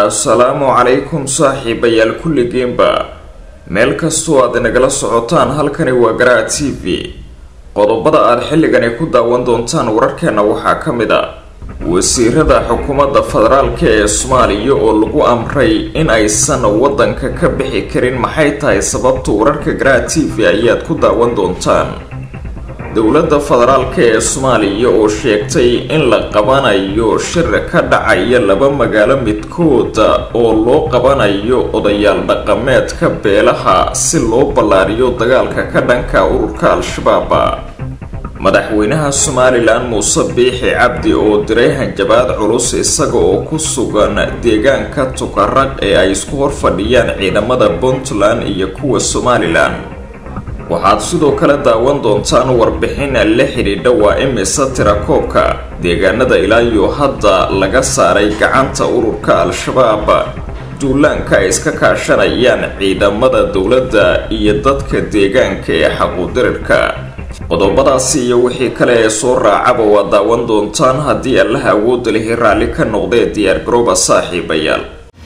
assalaamu calaykum saaxiibayaal kulligiinba meel kastoo aad nagala socotaan halkani waa garaa t v qodobada aad xilligani ku daawan doontaan wararkeena waxaa ka mid a wasiirada xukuumadda federaalka ee soomaaliya oo lagu amray in aysan waddanka ka bixi karin maxay tahay sababta wararka garaa t v ayaad ku daawan doontaan dowladda federaalka ee soomaaliya oo sheegtay in la qabanayo shir ka dhacaya laba magaalo midkooda oo loo qabanayo odayaal dhaqameedka beelaha si loo ballaariyo dagaalka ka dhanka ururka al-shabaab madaxweynaha somalilan muuse biixi cabdi oo diray hanjabaad culus isaga oo ku sugan deegaanka tukaraq ee ay isku horfadhiyaan ciidamada puntland iyo kuwa somalilan waxaad sidoo kale daawan doontaan warbixin la xidhiidha waa imisa tirakoobka deegaanada ilaa iyo hadda laga saaray gacanta ururka al-shabaab duulaanka ay iska kaashanayaan ciidamada dowladda iyo dadka deegaanka ee xaquudirirka qodobadaasi iyo wixii kale ee soo raacaba waa daawan doontaan haddii allaha awoodda lihi raalli ka noqdee diyaar garooba saaxiibayaal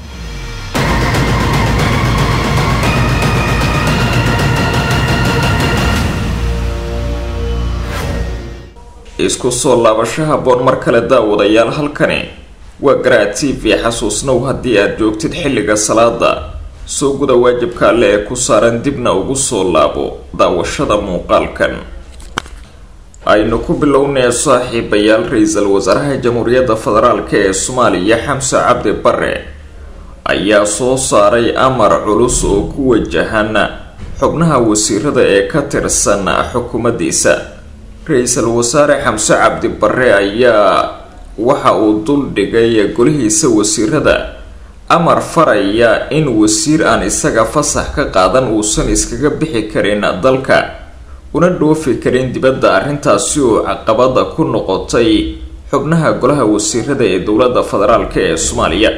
isku soo laabasho haboon mar kale daawadayaal halkani waa garaa t v xasuusnow haddii aad joogtid xilliga salaada soo guda waajibka alle ee ku saaran dibna ugu soo laabo daawashada muuqaalkan aynu ku bilownay saaxiibayaal ra-iisul wasaaraha jamhuuriyadda federaalk ee soomaaliya xamse cabdi bare ayaa soo saaray amar culus oo ku wajahan xubnaha wasiirada ee ka tirsan xukuumaddiisa ra-iisul wasaare xamse cabdi bare ayaa waxa uu dul dhigay golihiisa wasiirada amar faraya in wasiir aan isaga fasax ka qaadan uusan iskaga bixi karin dalka una dhoofi karin dibadda arrintaasi oo caqabada ku noqotay xubnaha golaha wasiirada ee dowladda federaalk ee soomaaliya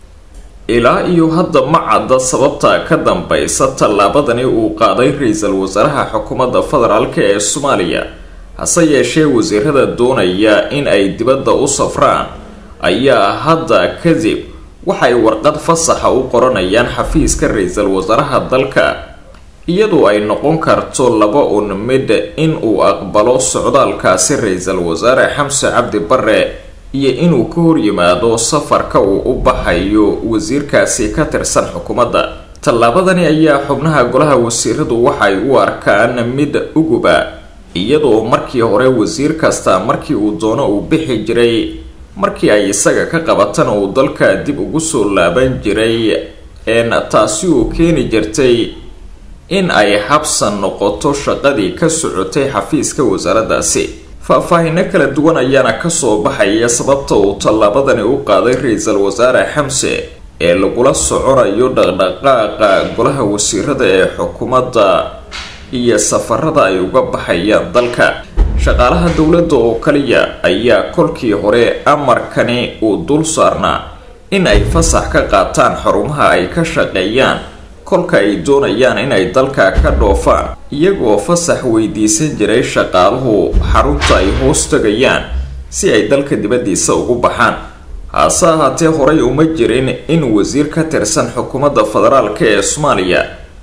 ilaa iyo hadda ma cadda sababta ka dambaysa tallaabadani uu qaaday ra-iisul wasaaraha xukuumadda federaalk ee soomaaliya hase yeeshee wasiirada doonaya in ay dibadda u safraan ayaa hadda kadib waxay warqad fasaxa u qoranayaan xafiiska ra-iisul wasaaraha dalka iyadoo ay noqon karto laba un mid in uu aqbalo socdaalkaasi ra-iisul wasaare xamse cabdi bare iyo inuu ka horyimaado safarka uu u baxayo wasiirkaasi ka tirsan xukuumadda tallaabadani ayaa xubnaha golaha wasiiradu waxay u arkaan mid uguba iyadoo markii hore wasiir kasta markii uu doono uu bixi jiray markii ay isaga ka qabatan uu dalka dib ugu soo laaban jiray een taasi oo keeni jirtay in ay habsan noqoto shaqadii ka socotay xafiiska wasaaraddaasi faahfaahino kala duwan ayaana kasoo baxaya sababta uu tallaabadani u qaaday ra-iisul wasaare xamse ee lagula soconayo dhaqdhaqaaqa golaha wasiirada ee xukuumadda iyo safarada ay uga baxayaan dalka shaqaalaha dowladda oo kaliya ayaa kolkii hore amarkani uu dul saarnaa in ay fasax ka qaataan xarumaha ay ka shaqeeyaan kolka ay doonayaan inay dalka ka dhoofaan iyagoo fasax weydiisan jiray shaqaaluhu xarunta ay hoos tagayaan si ay dalka dibaddiisa ugu baxaan hase ahaatee horay uma jirin in wasiir ka tirsan xukuumadda federaalk ee soomaaliya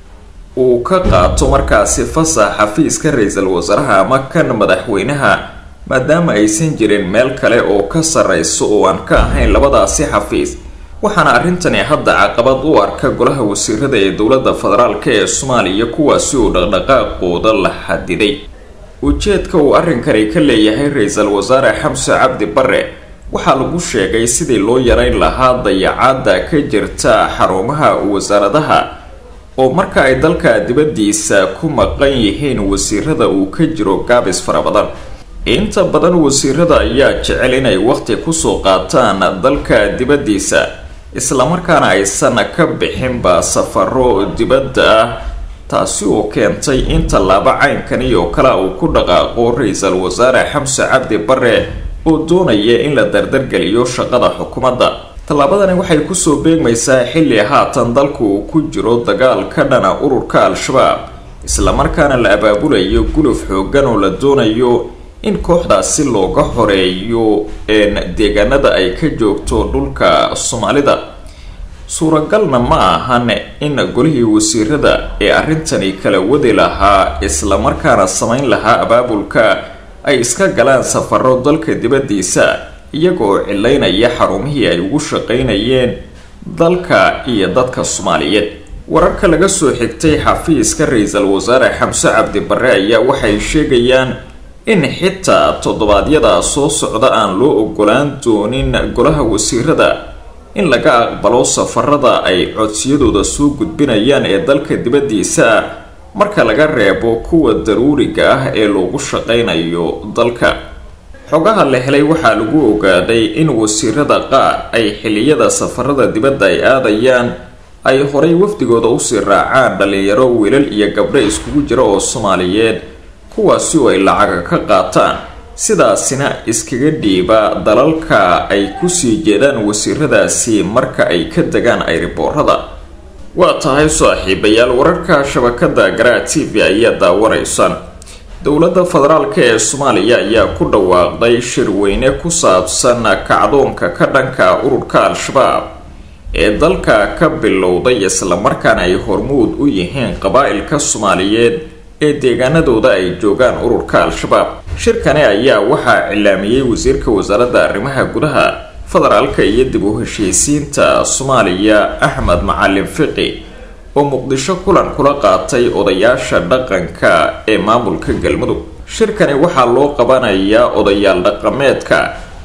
uu ka qaato markaasi fasax xafiiska ra-iisul wasaaraha ama kan madaxweynaha maadaama aysan jirin meel kale oo ka sarreyso oo aan ka ahayn labadaasi xafiis waxaana arrintani hadda caqabad u arka golaha wasiirada ee dowladda federaalk ee soomaaliya kuwaasi oo dhaqdhaqaaqooda la xadiday ujeedka uu arrinkani ka leeyahay ra-iisul wasaare xamse cabdi bare waxaa lagu sheegay sidii loo yareyn lahaa dayacaada ka jirta xarumaha wasaaradaha oo marka ay dalka dibaddiisa ku maqan yihiin wasiirada uu ka jiro gaabis fara badan inta badan wasiirada ayaa jecel inay waqti kusoo qaataan dalka dibaddiisa islamarkaana aysan ka bixinba safaro dibadda ah taasi oo keentay in tallaabo caynkani oo kale uu ku dhaqaaqo ra-iisul wasaare xamse cabdi bare oo doonaya in la dardargeliyo shaqada xukuumadda tallaabadani waxay kusoo beegmaysaa xilli haatan dalku uu ku jiro dagaal ka dhana ururka al-shabaab islamarkaana la abaabulayo guluf xoogan oo la doonayo in kooxdaasi looga horeeyo deegaanada ay ka joogto dhulka soomaalida suuragalna ma ahan in golihii wasiirada ee arrintani kala wadi lahaa islamarkaana samayn lahaa abaabulka ay iska galaan safaro dalka dibaddiisa iyagoo cilaynaya xarumihii ay ugu shaqaynayeen dalka iyo dadka soomaaliyeed wararka laga soo xigtay xafiiska ra-iisul wasaare xamse cabdi barre ayaa waxay sheegayaan in xitaa toddobaadyada soo socda aan loo ogolaan doonin golaha wasiirada in laga aqbalo safarada ay codsiyadooda soo gudbinayaan ee dalka dibaddiisa marka laga reebo kuwa daruuriga ah ee loogu shaqaynayo dalka xogaha la helay waxaa lagu ogaaday in wasiirada qaar ay xiliyada safarada dibadda ay aadayaan ay horay wafdigooda usii raacaan dhalinyaro wiilal iyo gabdho iskugu jira oo soomaaliyeed kuwaasi oo ay lacaga ka qaataan sidaasina iskaga dhiiba dalalka ay kusii jeedaan wasiiradaasi marka ay ka degaan ayriboorada waa tahay saaxiibayaal wararka shabakada garaa t v ayaa daawanaysaan dowladda federaalk ee soomaaliya ayaa ku dhawaaqday shirweyne ku saabsan kacdoonka ka dhanka ururka al-shabaab ee dalka ka bilowday islamarkaana ay hormuud u yihiin qabaa-ilka soomaaliyeed ee deegaanadooda ay joogaan ururka al-shabaab shirkani ayaa waxaa cilaamiyey wasiirka wasaaradda arrimaha gudaha federaalka iyo dib u heshiisiinta soomaaliya axmed macalin fiqi oo muqdisho kulan kula qaatay odayaasha dhaqanka ee maamulka galmudug shirkani waxaa loo qabanayaa odayaal dhaqameedka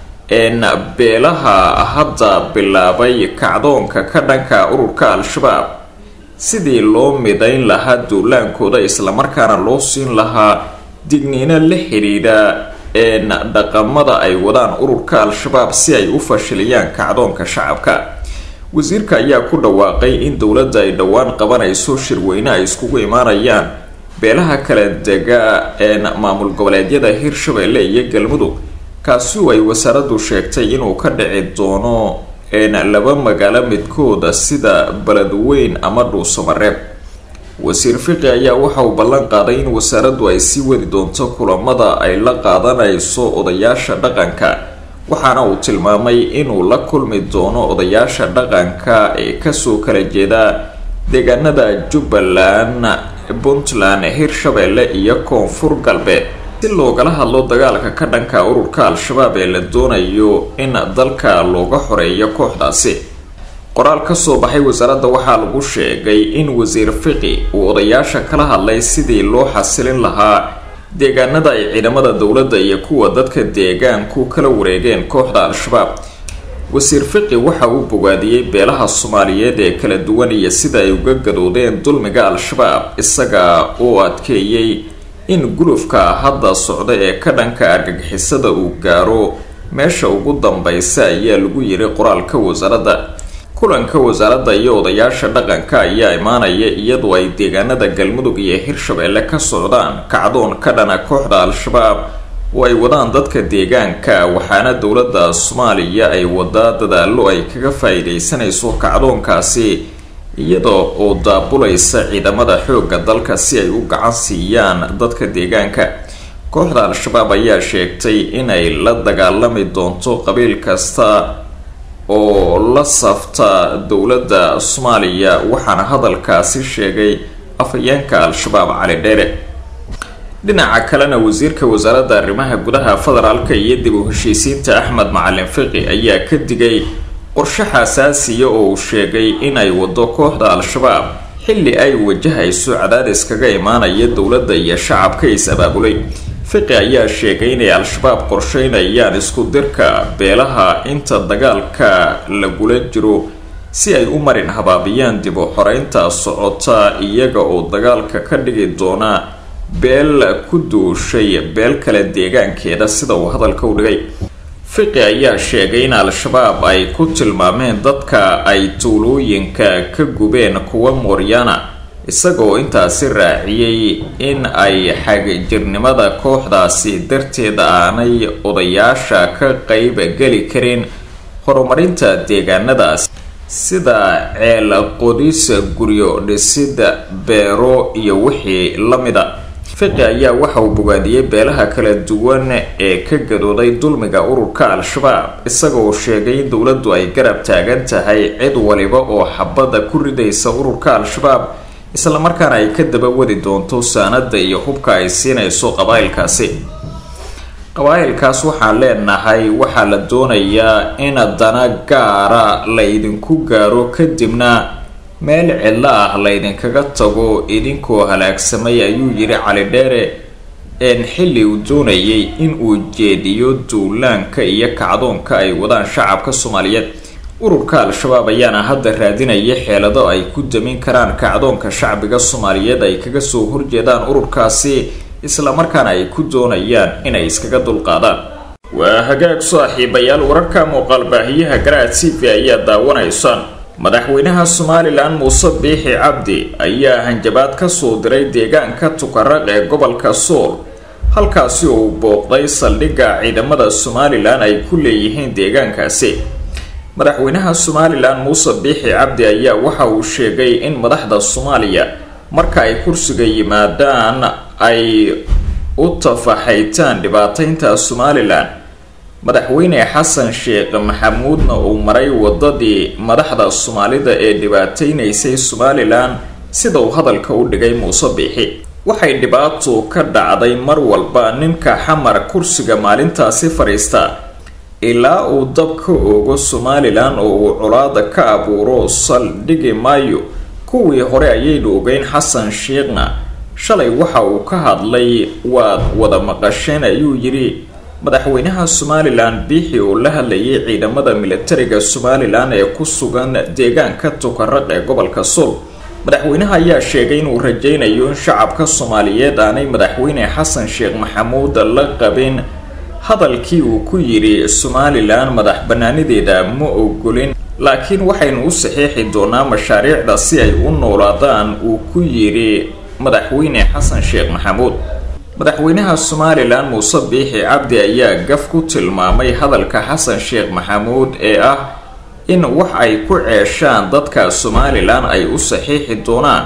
een beelaha hadda bilaabay kacdoonka ka dhanka ururka al-shabaab sidii loo midayn lahaa duulaankooda islamarkaana loo siin lahaa digniino la xidhiidha een dhaqamada ay wadaan ururka al-shabaab si ay u fashiliyaan kacdoonka shacabka wasiirka ayaa ku dhawaaqay in dowladda ay dhowaan qabanayso shirweyne ay iskugu imaanayaan beelaha kala dega een maamul goboleedyada hirshabelle iyo galmudug kaasi oo ay wasaaraddu sheegtay inuu ka dhici doono een laba magaalo midkooda sida beledweyn ama dhuusamareeb wasiir fiqi ayaa waxa uu ballan qaaday in wasaaraddu ay sii wadi doonto kulamada ay la qaadanayso odayaasha dhaqanka waxaana uu tilmaamay inuu la kulmi doono odayaasha dhaqanka ee kasoo kala jeeda deegaanada jubbaland puntland hirshabelle iyo koonfur galbeed si loogala hadlo dagaalka ka dhanka ururka al-shabaab ee la doonayo in dalka looga xoreeyo kooxdaasi qoraal kasoo baxay wasaaradda waxaa lagu sheegay in wasiir fiqi uu odayaasha kala hadlay sidii loo xasilin lahaa deegaanada ay ciidamada dowladda iyo kuwa dadka deegaanku kala wareegeen kooxda al-shabaab wasiir fiqi waxa uu bogaadiyey beelaha soomaaliyeed ee kala duwan iyo sida ay uga gadoodeen dulmiga al-shabaab isaga oo adkeeyey in gulufka hadda socda ee ka dhanka argagixisada uu gaaro meesha ugu dambeysa ayaa lagu yiri qoraalka wasaaradda kulanka wasaaradda iyo odayaasha dhaqanka ayaa imaanaya iyadoo ay deegaanada galmudug iyo hirshabelle ka socdaan kacdoon ka dhana kooxda al-shabaab oo ay wadaan dadka deegaanka waxaana dowladda soomaaliya ay wadaa dadaalo ay kaga faa-iideysanayso kacdoonkaasi iyadoo oo daabulaysa ciidamada xoogga dalka si ay u gacan siiyaan dadka deegaanka kooxda al-shabaab ayaa sheegtay inay la dagaalami doonto qabiil kasta oo la safta dowladda soomaaliya waxaana hadalkaasi sheegay afhayeenka al-shabaab cali dheere dhinaca kalena wasiirka wasaaradda arrimaha gudaha federaalka iyo dib u heshiisiinta axmed macalin fiqi ayaa ka digay qorshe xasaasiya oo uu sheegay inay wado kooxda al-shabaab xilli ay wajahayso cadaadis kaga imaanaya dowladda iyo shacabka is-abaabulay fiqi ayaa sheegay inay al-shabaab qorsheynayaan isku dirka beelaha inta dagaalka lagula jiro si ay u marin habaabiyaan dib u xoreynta socota iyaga oo dagaalka ka dhigi doona beel ku duushay beel kale deegaankeeda sida uu hadalka u dhigay fiqi ayaa sheegay in al-shabaab ay ku tilmaameen dadka ay tuulooyinka ka gubeen kuwa mooryana isagoo intaasi raaciyey in ay xagjirnimada kooxdaasi darteed aanay odayaasha ka qayb geli karin horumarinta deegaanadaas sida ceel qodis guryo dhisida beero iyo wixii la mida fiqi ayaa waxa uu bogaadiyey beelaha kala duwan ee ka gadooday dulmiga ururka al-shabaab isagoo sheegay in dowladdu ay garab taagan tahay cid waliba oo xabadda ku ridaysa ururka al-shabaab islamarkaana ay ka daba wadi doonto saanada iyo hubka ay siinayso qabaa'ilkaasi qabaa'ilkaas waxaan leenahay waxaa la doonayaa in dana gaara la idinku gaaro kadibna meel cidlo ah laydinkaga tago idinkoo halaagsamay ayuu yidhi cali dheere een xilli uu doonayay in uu jeediyo duulaanka iyo kacdoonka ay wadaan shacabka soomaaliyeed ururka al-shabaab ayaana hadda raadinaya xeelado ay ku damin karaan kacdoonka shacbiga soomaaliyeed ay kaga soo horjeedaan ururkaasi islamarkaana ay ku doonayaan inay iskaga dulqaadaan waa hagaag saaxiibayaal wararka muuqaal baahiyaha garaad t v ayaa daawanaysaan madaxweynaha somalilan muuse biixi cabdi ayaa hanjabaad ka soo diray deegaanka tukaraq ee gobolka sool halkaasi oo uu booqday saldhigga ciidamada somalilan ay ku leeyihiin deegaankaasi madaxweynaha somalilan muuse biixi cabdi ayaa waxa uu sheegay in madaxda soomaaliya marka ay kursiga yimaadaan ay u tafaxaytaan dhibaataynta somalilan madaxweyne xasan sheekh maxamuudna uu maray wadadii madaxda soomaalida ee dhibaateynaysay somalilan sida uu hadalka u dhigay muuse biixi waxay dhibaato ka dhacday mar walba ninka xamar kursiga maalintaasi fadhiista ilaa uu dab ka oogo somalilan oo uu colaada ka abuuro saldhigi maayo kuwii hore ayaynu ogeyn xasan sheekhna shalay waxa uu ka hadlay waad wada maqasheen ayuu yidhi madaxweynaha somalilan biixi oo la hadlayay ciidamada militariga somalilan ee ku sugan deegaanka tukaraq ee gobolka sool madaxweynaha ayaa sheegay inuu rajaynayo in shacabka soomaaliyeed aanay madaxweyne xasan sheekh maxamuud la qabin hadalkii uu ku yidhi somalilan madax banaanideeda ma ogolin laakiin waxaynu u saxiixi doonaa mashaariicda si ay u noolaadaan uu ku yidhi madaxweyne xasan sheekh maxamuud madaxweynaha somalilan muuse biixi cabdi ayaa gaf ku tilmaamay hadalka xasan sheekh maxamuud ee ah in wax ay ku ceeshaan dadka somalilan ay u saxiixi doonaan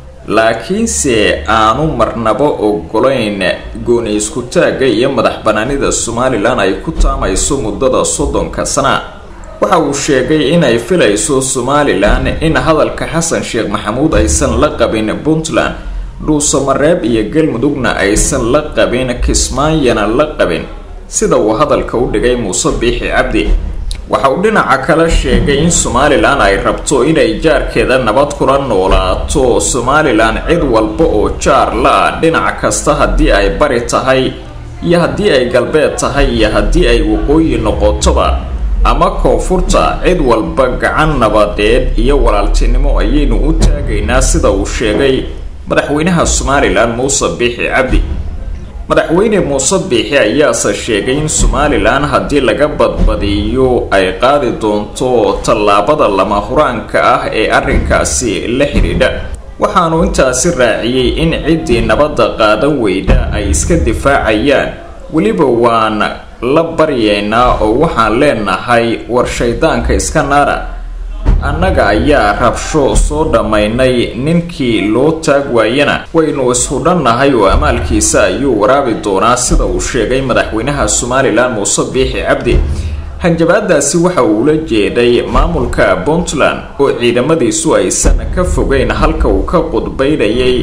laakiinse aanu marnaba ogolayn gooni isku-taagga iyo madax banaanida somalilan ay ku taamayso muddada soddonka sana waxa uu sheegay inay filayso somalilan in hadalka xasan sheekh maxamuud aysan la qabin puntland dhuusamareeb iyo galmudugna aysan la qabin kismaayana la qabin sida uu hadalka u dhigay muuse biixi cabdi waxa uu dhinaca kale sheegay in somalilan ay rabto inay jaarkeeda nabad kula noolaato somalilan cid walba oo jaar la-ah dhinac kasta haddii ay bari tahay iyo haddii ay galbeed tahay iyo haddii ay waqooyi noqotoba ama koonfurta cid walba gacan nabadeed iyo walaaltinimo ayaynu u taagaynaa sida uu sheegay madaxweynaha somalilan muuse biixi cabdi madaxweyne muuse biixi ayaase sheegay in somalilan haddii laga badbadiyo ay qaadi doonto tallaabada lama huraanka ah ee arrinkaasi la xidhiidha waxaanu intaasi raaciyey in ciddii nabadda qaadan weyda ay iska difaacayaan weliba waan la baryaynaa oo waxaan leenahay war shaydaanka iska naara annaga ayaa rabsho soo dhammaynay ninkii loo taag waayana waynu ishudhannahay oo amaalkiisa ayuu waraabi doonaa sida uu sheegay madaxweynaha somalilan muuse biixi cabdi hanjabaadaasi waxa uu ula jeeday maamulka puntland oo ciidamadiisu aysan ka fogeyn halka uu ka qudbaynayay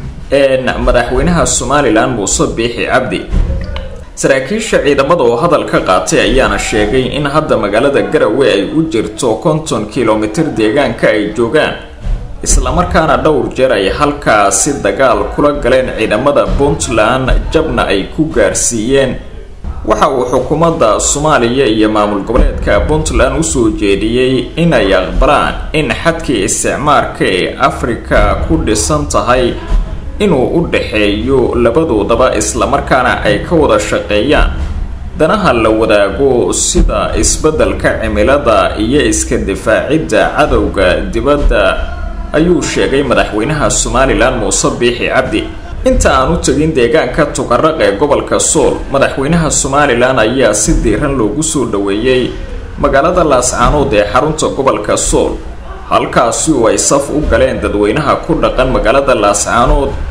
madaxweynaha somalilan muuse biixi cabdi saraakiisha ciidamada oo hadal ka qaatay ayaana sheegay in hadda magaalada garowe ay u jirto konton kilomitir deegaanka ay joogaan islamarkaana dhowr jeer ay halkaasi dagaal kula galeen ciidamada puntland jabna ay ku gaarsiiyeen waxa uu xukuumadda soomaaliya iyo maamul goboleedka puntland usoo jeediyey inay aqbalaan in xadkii isticmaarka ee afrika ku dhisan tahay inuu u dhaxeeyo labadoodaba islamarkaana ay ka wada shaqeeyaan danaha la wadaago sida isbeddelka cimilada iyo iska difaacidda cadowga dibadda ayuu sheegay madaxweynaha somalilan muuse biixi cabdi inta aan u tegin deegaanka tukaraq ee gobolka sool madaxweynaha somalilan ayaa si diiran loogu soo dhoweeyey magaalada laascaanood ee xarunta gobolka sool halkaasi oo ay saf u galeen dadweynaha ku dhaqan magaalada laascaanood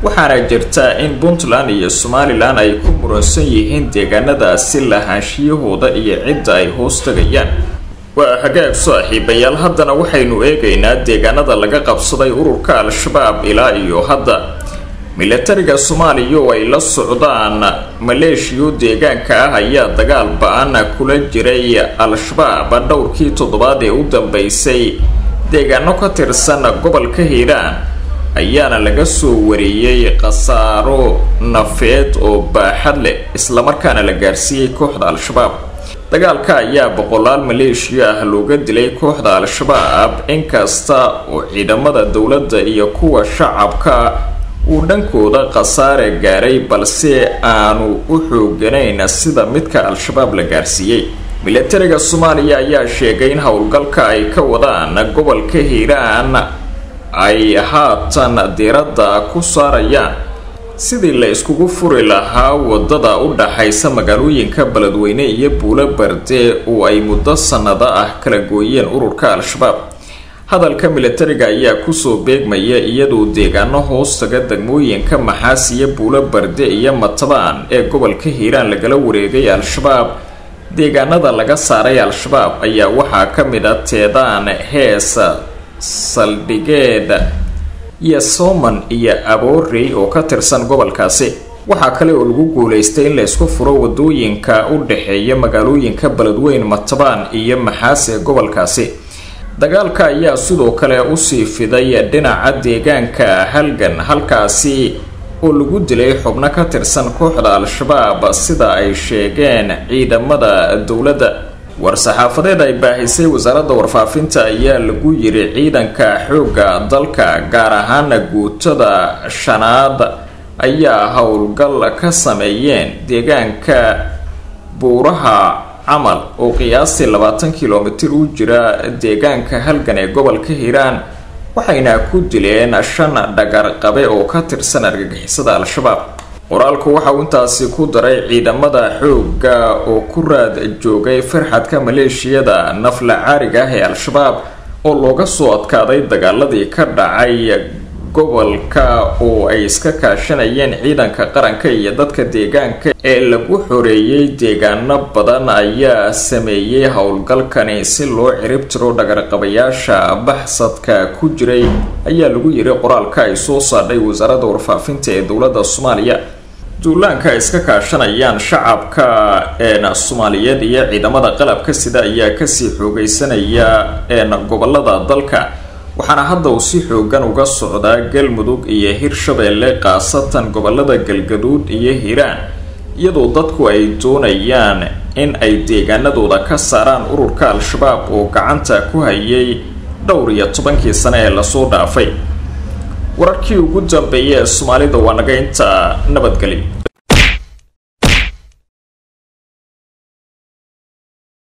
waxaana jirta in puntland iyo somalilan ay ku muransan yihiin deegaanadaasi lahaanshiyahooda iyo cidda ay hoos tagayaan waa hagaag saaxiibayaal haddana waxaynu eegaynaa deegaanada laga qabsaday ururka al-shabaab ilaa iyo hadda milatariga soomaaliya oo ay la socdaan maleeshiyo deegaanka ah ayaa dagaal ba-an kula jiray al-shabaab dhowrkii toddobaad ee u dambeysay deegaano ka tirsan gobolka hiiraan ayaana laga soo wariyey khasaaro nafeed oo baaxad leh islamarkaana la gaarsiiyey kooxda al-shabaab dagaalka ayaa boqolaal maleeshiya ah looga dilay kooxda al-shabaab inkasta oo ciidamada dowladda iyo kuwa shacabka uu dhankooda khasaare gaaray balse aanu u xooganayn sida midka al-shabaab la gaarsiiyey milatariga soomaaliya ayaa sheegay in howlgalka ay ka wadaan gobolka hiiraan ay haatan diiradda ku saarayaan sidii la iskugu furi lahaa wadada u dhaxaysa magaalooyinka beledweyne iyo buulo barde oo ay muddo sannado ah kala gooyeen ururka al-shabaab hadalka milatariga ayaa kusoo beegmaya iyadoo deegaano hoostaga degmooyinka maxaas iyo buulo barde iyo matabaan ee gobolka hiiraan lagala wareegay al-shabaab deegaanada laga saaray al-shabaab ayaa waxaa ka mid a teedaan hees saldhigeed iyo sooman iyo aboorey oo ka tirsan gobolkaasi waxaa kale oo lagu guulaystay in la isku furo wadooyinka u dhexeeya magaalooyinka beledweyn matabaan iyo maxaas ee gobolkaasi dagaalka ayaa sidoo kale usii fiday dhinaca deegaanka halgan halkaasi oo lagu dilay xubno ka tirsan kooxda al-shabaab sida ay sheegeen ciidamada dowladda war-saxaafadeed ay baahisay wasaaradda warfaafinta ayaa lagu yiri ciidanka xoogga dalka gaar ahaana guutada shanaad ayaa howlgal ka sameeyeen deegaanka buuraha camal oo qiyaastii labaatan kilomitir u jira deegaanka halgan ee gobolka hiiraan waxayna ku dileen shan dhagarqabe oo ka tirsan argagixisada al-shabaab qoraalku waxa uu intaasi ku daray ciidamada xoogga oo ku raad joogay farxadka maleeshiyada nafla caariga ah ee al-shabaab oo looga soo adkaaday dagaaladii ka dhacay gobolka oo ay iska kaashanayeen ciidanka qaranka iyo dadka deegaanka ee lagu xoreeyey deegaano badan ayaa sameeyey howlgalkani si loo cirib tiro dhagarqabayaasha baxsadka ku jiray ayaa lagu yiri qoraalka ay soo saadhay wasaaradda warfaafinta ee dowladda soomaaliya duulaanka ay iska kaashanayaan shacabka een soomaaliyeed iyo ciidamada qalabka sida ayaa kasii xoogeysanaya een gobolada dalka waxaana hadda uu si xoogan uga socdaa galmudug iyo hirshabeelle khaasatan gobolada galgaduud iyo hiiraan iyadoo dadku ay doonayaan in ay deegaanadooda ka saaraan ururka al-shabaab oo gacanta ku hayay dhowr iyo tobankii sane ee lasoo dhaafay wararkii ugu dambeeyay ee soomaalida waa naga inta nabadgeli